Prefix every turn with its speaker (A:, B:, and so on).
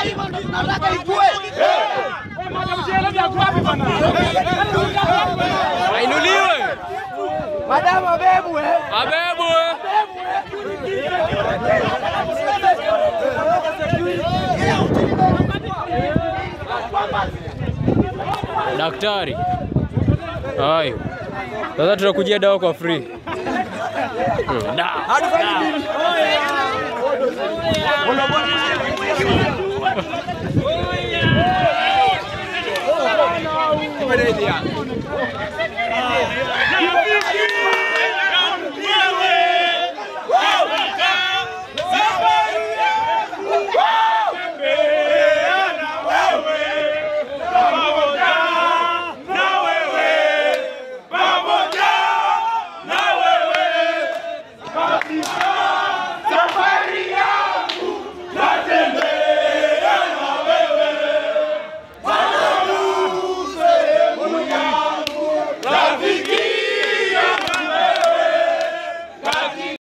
A: Ainuliwe.
B: Madamu abebwe.
A: Abebwe. Daktari. Hai. Sasa tunakujia dawa kwa free. Hmm, dawa.
B: Hatufanyi